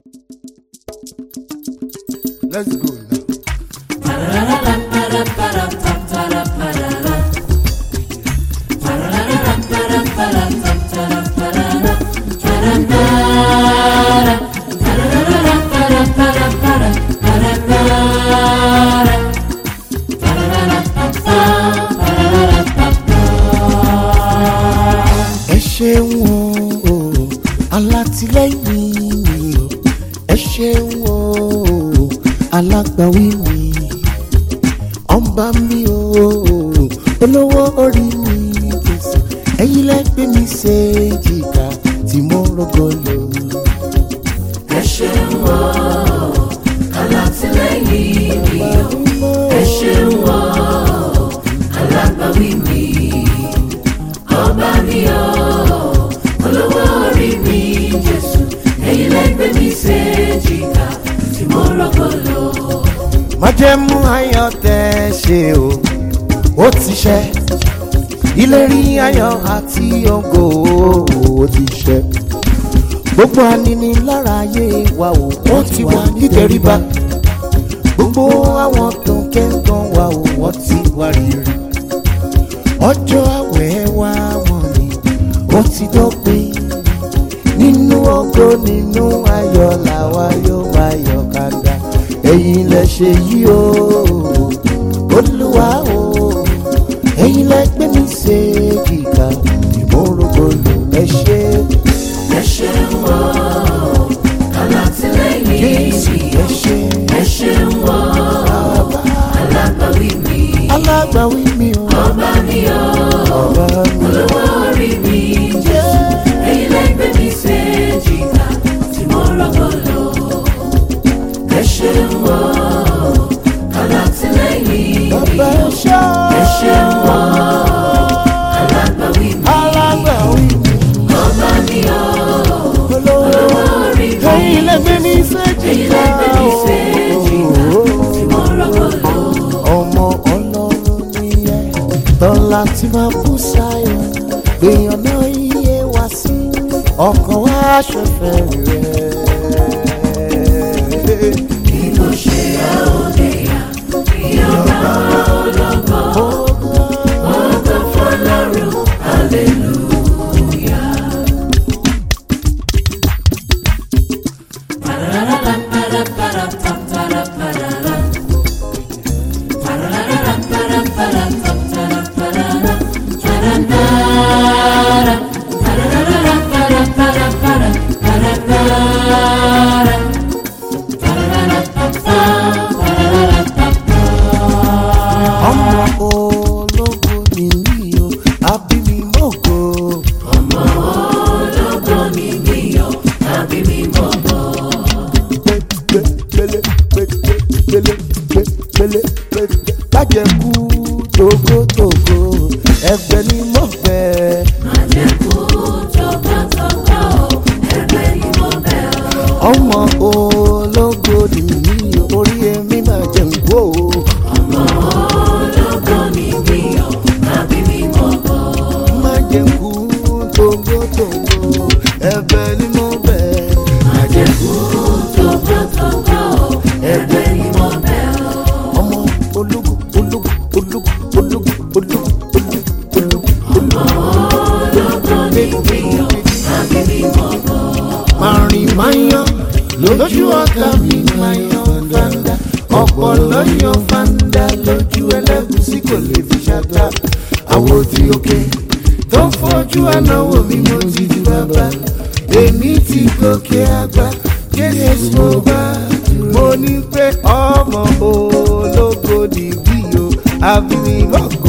Let's go now. ẹ ṣeun o alátìlẹ́yìn mi o ẹ ṣeun o alágbàwí mi ọba mi o olówó orí mi Jésù ẹ̀yin lẹ́gbẹ́ mi ṣe jìkà tí mo rọgọ lò. ẹ ṣeun o alátìlẹ́yìn mi o ẹ ṣeun o alágbàwí mi ọba mi o olówó orí mi jésù ẹ̀yin lẹ́gbẹ̀ẹ́ mi ṣe jìkà tí mo rọ́kọ̀ lọ. májẹ̀mú ayọ̀ tẹ́ ṣe o ó ti ṣẹ ìlérí ayọ̀ àti ògo ó ti ṣẹ gbogbo aninilára ayé wa o wọ́n ti wà nítoríba gbogbo àwọn tó ń kẹ́ńtàn wa o wọ́n ti wá rírì ọjọ́ àwẹ̀ wa wọ̀n ni ó ti dópin nínú ògo nínú ayọ̀ làwa yóò máa yọ̀ kàdà ẹ̀yin lẹ ṣe yí o olúwa o ẹ̀yin lẹ gbé mi ṣe kíkà tí mo rògbòlò ẹ ṣe ẹ ṣeun o alátìlẹ́yìn jésù mi ẹ ṣe ẹ ṣeun o bàbá alágbàwí mi alágbàwí mi o ọba mi o. ọba mi olówó orí mi jésù ẹ̀yin lẹ́gbẹ̀ẹ́ mi ṣe jìkà tí mo rọ́kọ̀ lọ. ẹ ṣeun o alátìlẹ́yìn bàbá ẹ ṣe ẹ ṣeun o alágbàwí mi alágbàwí mi ọba mi o olówó olówó orí mi ẹ̀yin lẹ gbé mi ṣe ẹ̀yin kíkà lẹ́gbẹ̀ẹ́ mi ṣe jìkà tí mo rọ́kọ̀ lọ. ọmọ ọlọ́run nìyẹn tọ́lá tí máa bú sáyọ gbèyàn náà iye wá sí ọkàn wá ṣẹfẹ rẹ. bí mo ṣe yá òde yá ìyọba ológo ògo fọlọ́run hallelujah. ọmọ ológo nìyí o àbí mi mọ́gò. ológo ni mí o àbí mi mọ̀ bọ̀. pẹ̀lẹ́ pẹ̀lẹ́ pẹ̀lẹ́ pẹ̀lẹ́ pẹ̀lẹ́ bàjẹ́ kú togotogo ẹgbẹ́ ni mo fẹ́. Àjẹkù tọkàntọkà o, ẹgbẹ́ ni mo bẹ̀ ọ́. ọmọ ológo nìyí orí èmi máa jẹ nkó. Ọmọ ológo ni mí o, àbí mi mọ̀ bọ̀. máa jẹ nkú togotogo ẹ̀bẹ̀ ni mo bẹ̀. Àjẹkù tọkàntọkà o, ẹgbẹ́ ni mo bẹ̀ ọ́. ọmọ ológo ológo ológo ológo ológo ológo ológo. Ológo ni mí o, àbí mi mọ̀ bọ̀. Màrìn máa yan lójú ọ̀tá mi máa yan fanda. Ọ̀pọ̀ ló yan fanda lójú ẹlẹ́gùsí kò lè fi ṣàtà. Àwo tí òkè tó fojú ànáwó mi mo ti di bàbá. Èmi ti gòkè àgbà, Jésù mo bá. Mo ní pé ọmọ ológo nìbí o, àbí mi mọ̀gò.